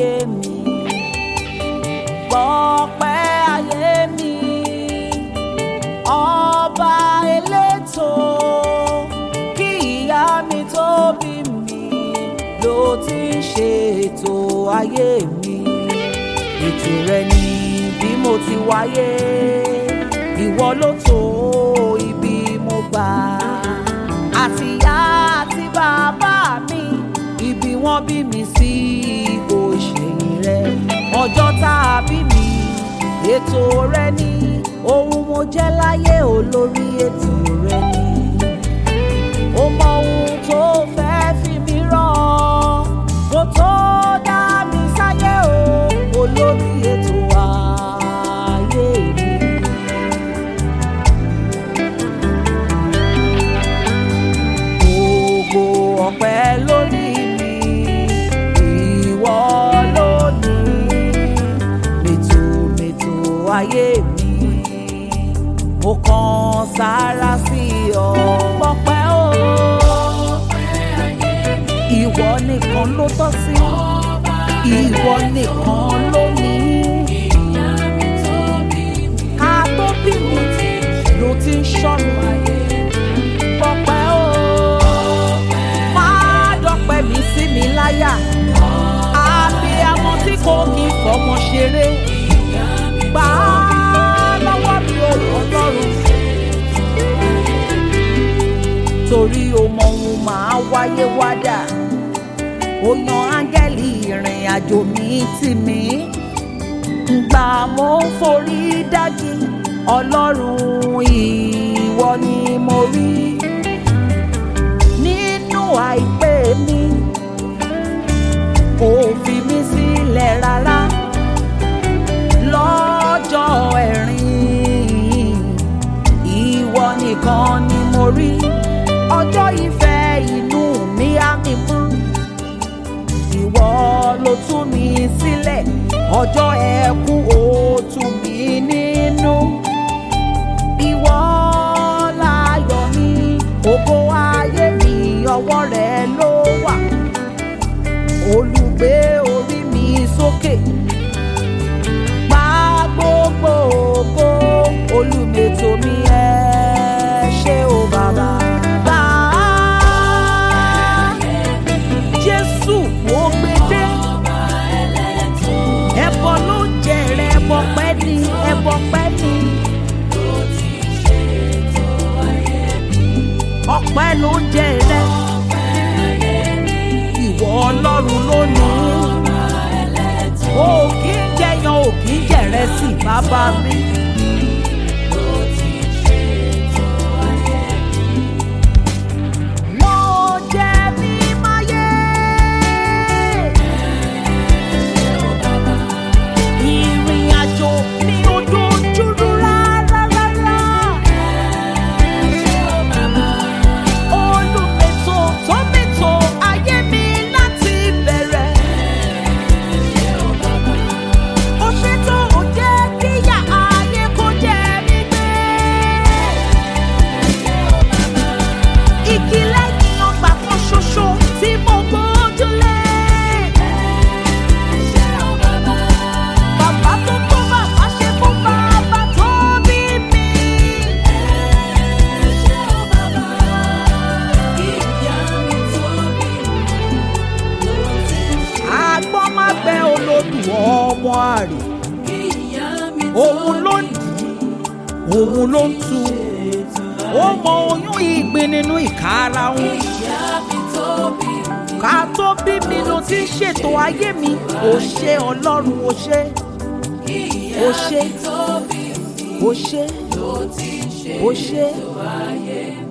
ayé mi gbọ́pẹ́ ayé mi ọba elétò kí ìyá mi tó bí mi ló ti ń ṣe ètò ayé mi ètò rẹ ni bí mo ti wáyé ìwọ ló tó ibi mo gbà àti ìyá àti bàbá mi ibi wọ́n bí mi sí kò ṣẹ̀yìn rẹ ọjọ́ tá a bí mi ètò rẹ ni ohun mo jẹ́ láyé olórí ètò rẹ ni ó mọ ohun tó fẹ́ fi mí rán kó tó dá mi sáyé o olórí ètò ayé mi. gbogbo ọpẹ́ lórí mi ìwọ lónìí mètòmètò ayé mi mo kàn sára sí ọ pọpẹ́ o ìwọ nìkan ló tọ́ sí ìwọ nìkan ló ní ká tó bí mi ló ti ń ṣọ́ mi pọpẹ́ o máa dọ́pẹ́ mi sí mi láyà abiyamọ tí kò kí fọmọ ṣeré gbà á lọ́wọ́ mi ò ọlọ́run torí o mọ ohun máa wáyé wádà ó yan áńgẹ́lì ìrìn àjò mi tì mí gbà mo ń forí dájú ọlọ́run ìwọ ni mo rí nínú àìpé mi kò fi mí sílẹ̀ rárá lọ́jọ́ ẹ̀rín ìwọ nìkan ni mo rí ọjọ́ ìfẹ́ inú mi á mi mú ìwọ ló tú mi sílẹ̀ ọjọ́ ẹkún ó tú mi nínú ìwọ láyọ̀ mi ògo ayé mi ọwọ́ rẹ ló wà olùgbé orí mi sókè gba gbogbo ògo olùmètò mi ẹ ṣé o bàbá. Gbà á, Jésù mo gbé dé ẹbọ ló jẹrẹ ẹbọ pẹ́ ni ẹbọ pẹ́ ni ọpẹ́ ló jẹrẹ ìwọ Ọlọ́run lónìí o kì í jẹyan o kì í jẹrẹ sí bàbá mi. Mo jẹ mímáyé. Ìrìn àjò mi ò dojúrú rárá rárá. Olùmètò tó mètò ayé mi láti bẹ̀rẹ̀. Ó ṣètò ó jẹ́ kíyà ayé kó jẹ mí gbé. Igi lẹ́yìn ọgbà kan ṣoṣo tí mo gbójúlé. Bàbá tó tó bàbá ṣe fún bàbá tó bí mi. Àgbọ́n má bẹ olódù ọmọ àrè. Òun ló ń dì í, òun ló ń tu. Ó mọ oyún ìgbín nínú ìkarahun. Ká tó bí mi ló ti ń ṣètò ayé mi. Ó ṣe Ọlọ́run ó ṣe. Ó ṣe. Ó ṣe. Ó ṣe.